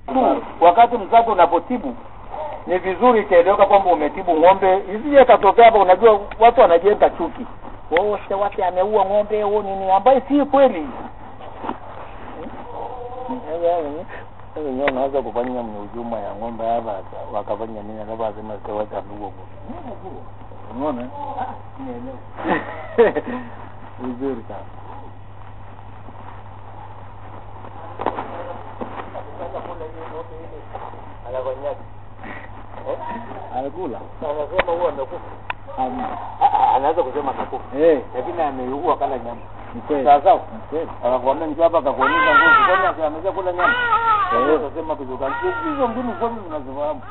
tu wakati mzazi unapotibu ni vizuri itaeleweka kwamba umetibu ng'ombe, isije katokea hapa. Unajua watu wanajenga chuki, oh, Stewart ameua ng'ombe au nini, ambayo si kweli. wenyewe unaweza kufanya mhujuma ya ng'ombe hapa wakafanya nini, alafu asema Stewart ameua ng'ombe. Unaona vizuri sana. Anakula. Anasema huwa amekufa. Anaweza kusema amekufa. Eh. Lakini ameua kala nyama. Ni kweli. Sawa sawa. Ni kweli. Akakwambia njoo hapa akakuonyesha nguvu. Kwani ati ameweza kula nyama? Eh. Anasema kidogo. Hizo mbinu zote zinazifahamu.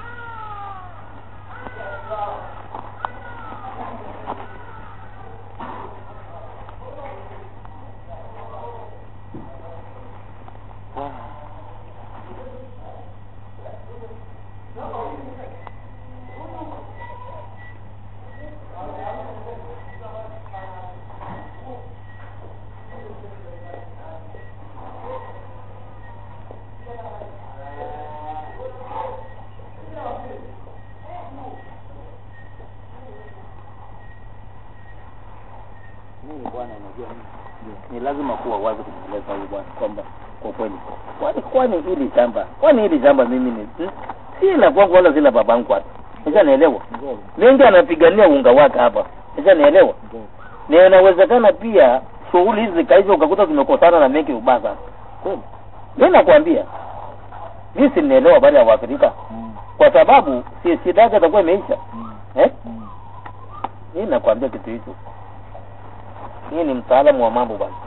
mimi bwana, unajua mimi ni lazima kuwa wazi kumweleza huyu bwana kwamba kwa kweli, kwani kwani hili shamba, kwani hili shamba mimi ni hmm? si la kwangu wala si la babangu hata, nisha naelewa mengi anapigania unga wake hapa, nisha naelewa na inawezekana pia shughuli hizi zikaisha ukakuta zimekosana na mengi ubaya sana. Mimi nakwambia mimi si naelewa habari ya Waafrika kwa sababu si shida yake itakuwa imeisha eh? Mimi nakwambia kitu hicho mimi ni mtaalamu wa mambo bwana.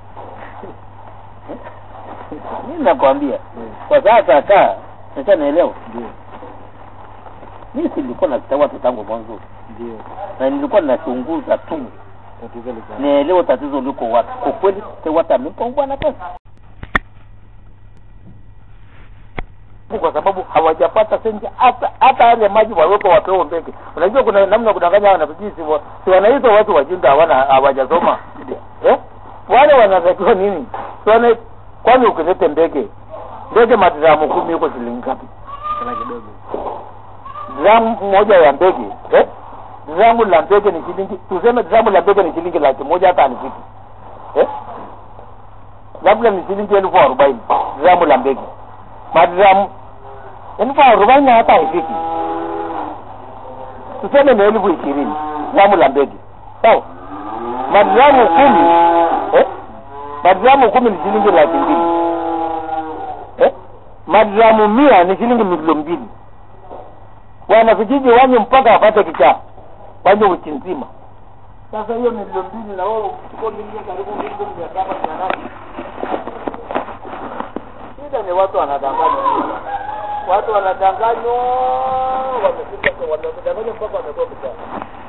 Mimi nakwambia kwa sasa kaa sasa naelewa. Mimi silikuwa na Stewart tangu mwanzo. Ndio. Na nilikuwa nachunguza tu. Tatizo liko. Naelewa tatizo liko wapi. Kwa kweli Stewart amempa bwana pesa. kwa sababu hawajapata senti hata hata yale maji waweko wapewe mbeke. Unajua kuna namna kudanganya hawa nafikiri si, wa- si wanaitwa watu wajinga hawana hawajasoma eh? Wale wanatakiwa nini? Si wana kwani ukilete ndege ndege madramu kumi huko shilingi ngapi? Kana kidogo. Dramu moja ya ndege eh? Dramu la ndege ni shilingi tuseme dramu la ndege ni shilingi laki moja hata anifiki eh? Labda ni shilingi elfu arobaini dramu la ndege madramu elfu arobaini hata haifiki, tuseme ni elfu ishirini gramu la mbege sawa. Madramu kumi eh? madramu kumi ni shilingi laki mbili eh? madramu mia ni shilingi milioni mbili. Wanavijiji wanywe mpaka wapate kichaa, wanywe wiki nzima. Sasa hiyo milioni mbili na wewe uchukue milioni karibu milioni mia saba mia nane shida ni watu wanadanganywa, watu wanadanganywa, wamefika wamedanganywa mpaka wamekuwa vijana.